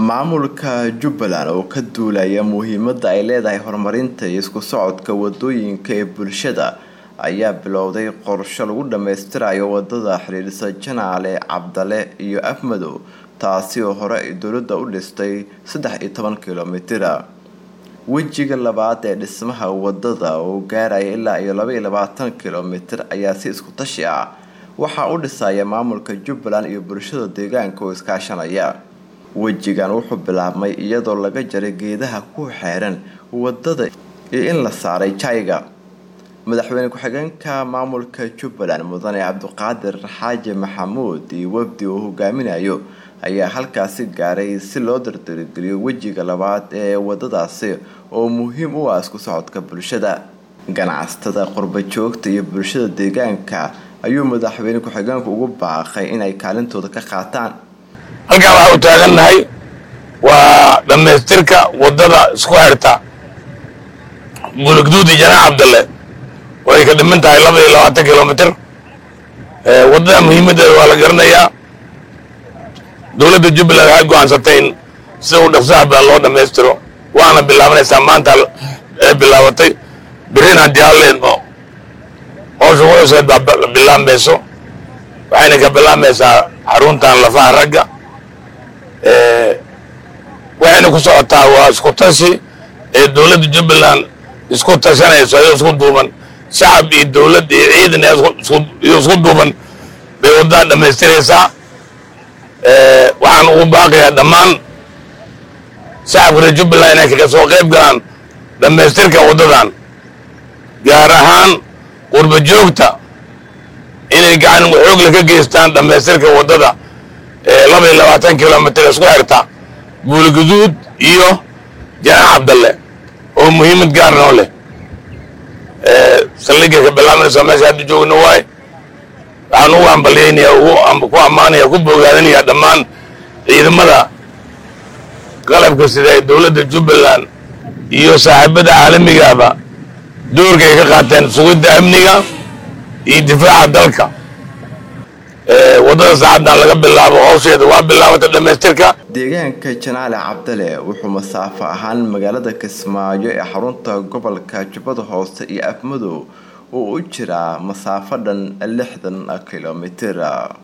maamulka jubbaland oo ka duulaya muhiimada ay leedahay horumarinta iyo isku socodka wadooyinka ee bulshada ayaa bilowday qorsho lagu dhammaystirayo wadada xiriirisa janaale cabdale iyo afmadow taasi oo hore ay dowladda u dhistay saddex iyo toban kilomitira wejiga labaad ee dhismaha wadada oo gaaraya ilaa iyo laba iyo labaatan kilomitir ayaa si isku tashi ah waxaa u dhisaya maamulka jubbaland iyo bulshada deegaanka oo iskaashanaya wejigan wuxuu bilaabmay iyadoo laga jaray geedaha ku xeeran wadada iyo in la saaray jayga madaxweyne ku-xigeenka maamulka jubbaland mudane cabdiqaadir xaaji maxamuud iyo wafdi uu hogaaminayo ayaa halkaasi gaaray si loo dardargeliyo wejiga labaad ee wadadaasi oo muhiim u ah isku socodka bulshada ganacsatada qurba joogta iyo bulshada deegaanka ayuu madaxweyne ku-xigeenku ugu baaqay inay kaalintooda ka qaataan halkaan waxaa u taagannahay waa dhammaystirka waddada isku xirta bulugduudi janaax cabdalle oo ay ka dhiman tahay laba iyo labaatan kilomitir waddada muhiimaddeeda waa la garanayaa dowladda jubbaland waxay go-aansatay in sida u dhaqsaha badan loo dhammaystiro waana bilaabanaysaa maanta ee bilaabatay berrin haddii halleedmo howsha wuxuuseed baa bilaabmayso waxayna ka bilaabmaysaa xaruntan lafaha ragga waxayna ku socotaa waa isku tashi ee dowladda jubbaland isku tashanayso ayoo isku duuban shacab iyo dowladd iyo ciidan iyo isku duuban bay waddadan dhammaystiraysaa waxaan ugu baaqayaa dhammaan shacabka reer jubbaland inay kaga soo qayb galaan dhammaystirka waddadan gaar ahaan qurba joogta inay gacan xoogla ka geystaan dhammaystirka waddada laba iyo labaatan kilomitir isku xirta buulguduud iyo janaax cabdalle oo muhiimad gaar noo leh saldhigay ka bilaabanaysa meesha hadda joogna waay waxaan ugu ambalyaynaya ku ammaanaya ku bogaadinaya dhammaan ciidamada qalabka sida ee dowladda jubbaland iyo saaxiibada caalamigaaba doorka ay ka qaateen sugidda amniga iyo difaaca dalka waddada saacaddan laga bilaabo howsheeda waa bilaabata dhammaystirka deegaanka janaale cabdale wuxuu masaafo ahaan magaalada kismaayo ee xarunta gobolka jubbada hoose iyo afmadow oo u jiraa masaafo dhan lixdan kilomitir